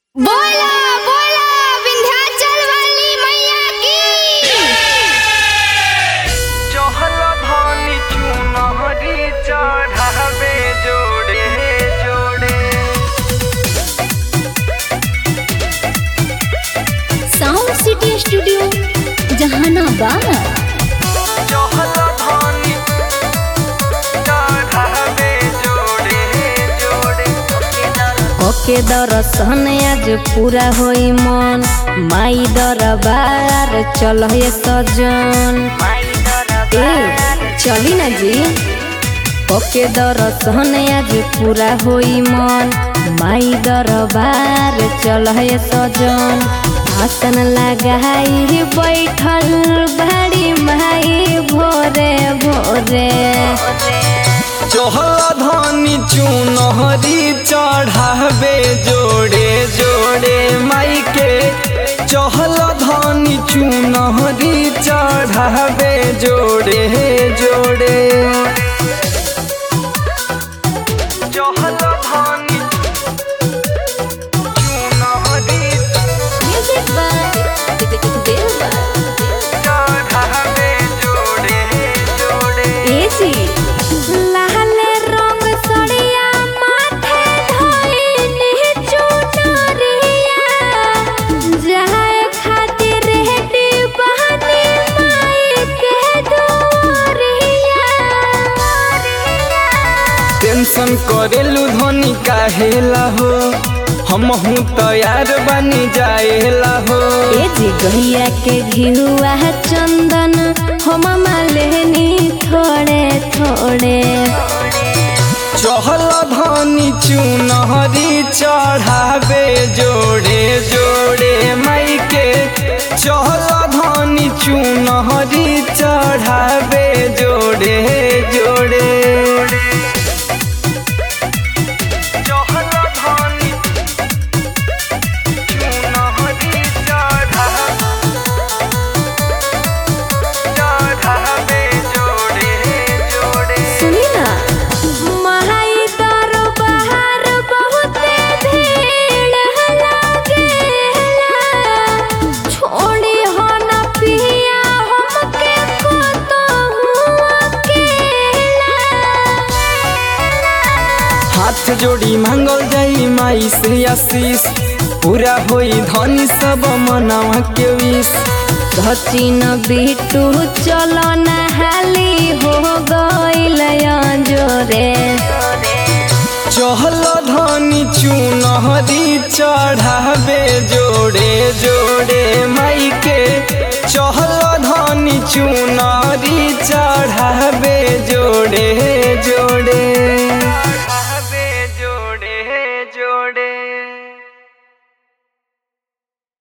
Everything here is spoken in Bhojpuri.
बोला बोला विंध्याचल वाली मैया की चहल धानी चुनहरी चढ़ावे जोड़े जोड़े साउंड सिटी स्टूडियो जहानाबाद चहल धानी चढ़ावे जोड़े जोड़े ओके दर्शन आज पूरा होई मन माई दरबार चल हे सजन ए चली ना जी ओके दर्शन आज पूरा होई मन माई दरबार चल हे सजन आसन लगाई बैठल भाड़ी माई भोरे भोरे चहल धानी चुनहरी चढ़ावे जोड़े जोड़े माई के चहल धानी चुनहरी चढ़ावे जोड़े जोड़े चहल धानी चुनहरी म्यूजिक बाय दिलवा चढ़ावे जोड़े जोड़े एजी लाल रंग सड़िया माथे धइनी चुनरिया जाए खातिर रेडी बहनी माई के दोरिया टेंशन करेलू धनी काहेला हो हमहू तैयार बनी जाएला हो एजी गहिया के घिहुआ चंदन हम लेनी थोड़े थोड़े चहल धनी चुनहरी चढ़ावे जोड़े जोड़े माई के चहल धनी चुनहरी चढ़ावे जोड़े जोड़े चहल धनी चुनहरी चढ़ावे चढ़ावे जोड़े जोड़े सुनी ना महाई दरबार बहुते भीड़ लागेला छोड़ी हो ना पिया हमके कतहु अकेला हाथ जोड़ी मांगल जाई माई से आशीष पूरा होई धनी सब मनावा के विष सचिन बिटू चलो नहाली हो गइल जोरे चहल धनी चुनहरी चढ़ावे जोड़े जोड़े माई के चहल धनी चुनहरी चढ़ावे जोड़े